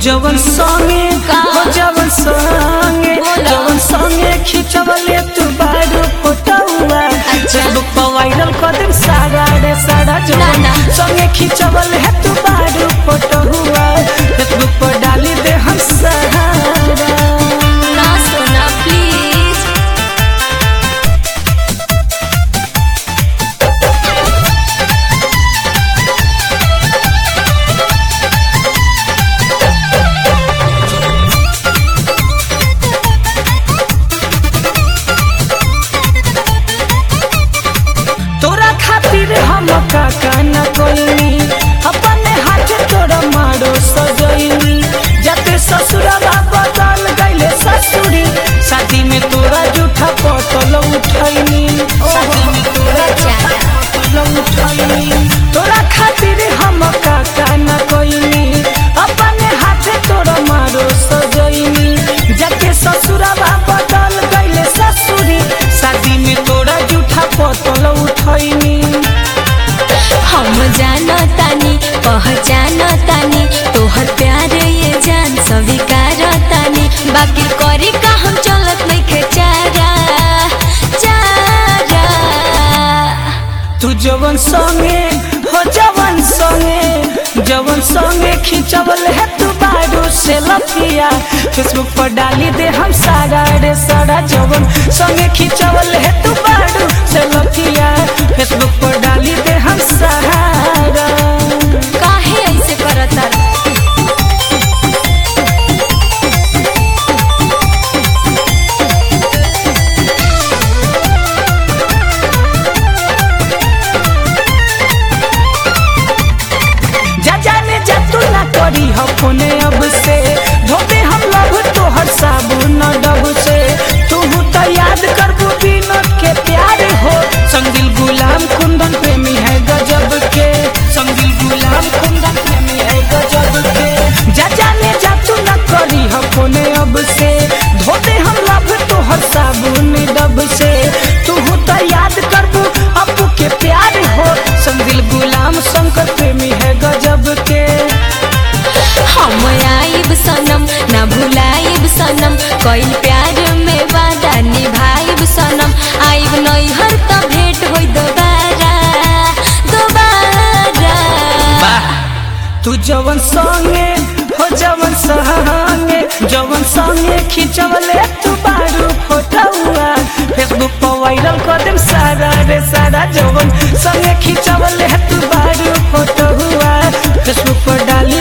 जवन संगे का? हो जवन संगे बोला। जवन संगे खिंचवले तू बारू फोटोवा फेसबुक पर वायरल कर देम सारा रे सारा जवन ना। संगे खिंचवले है तू बारू फोटोवा फेसबुक पर डाली दे हम सहारा ना सोना प्लीज तोरा खातिर हम काका न कोइनी अपने हाथ तोरा मारो सजैनी जते ससुरवा बदल गइले ससुरी शादी में तोरा जूठा पटल उठैनी शादी में तोरा जूठा पटल उठैनी तोरा खातिर हम काका न कोइनी अपने हाथ तोरा मारो सजैनी जते ससुरवा बदल गइले ससुरी शादी में तोरा जूठा पटल उठैनी हम जाना तानी पहचान तानी तोहर प्यार ये जान स्वीकार तानी बाकी करी का हम चलत नहीं चारा चारा तू जवन संगे हो जवन संगे जवन संगे खिंचवल है तू बारू से लफिया फेसबुक पर डाली दे हम सारा रे सारा जवन संगे खिंचवल है तू बारू से लफिया फेसबुक पर डाली दे हम सहारा काहे ऐसे करता जा जाने जा तू ना करी हो फोने अब से धोते हम लभ तोहर साबुन डब से तू तो याद करबू विनोद के प्यार हो संगिल गुलाम कुंदन प्रेमी है गजब के संगिल गुलाम कुंदन प्रेमी है गजब के जा जाने जा तू ना करी हो फोने अब से धोते हम लभ तोहर साबुन डब से तू तो याद करबू अपू के प्यार हो संगिल गुलाम शंकर प्रेमी है गजब के हम आइब सनम ना भुलाइब सनम कइल प्यार में वादा निभाइब सनम आइब नैहर त भेंट होई दोबारा दोबारा तू जवन संगे हो जवन संगे जवन संगे खिंचवले तू बारू फोटोआ फेसबुक पर वायरल कर देम सारा रे सारा जवन संगे खिंचवले तू बारू फोटोआ फेसबुक पर डाली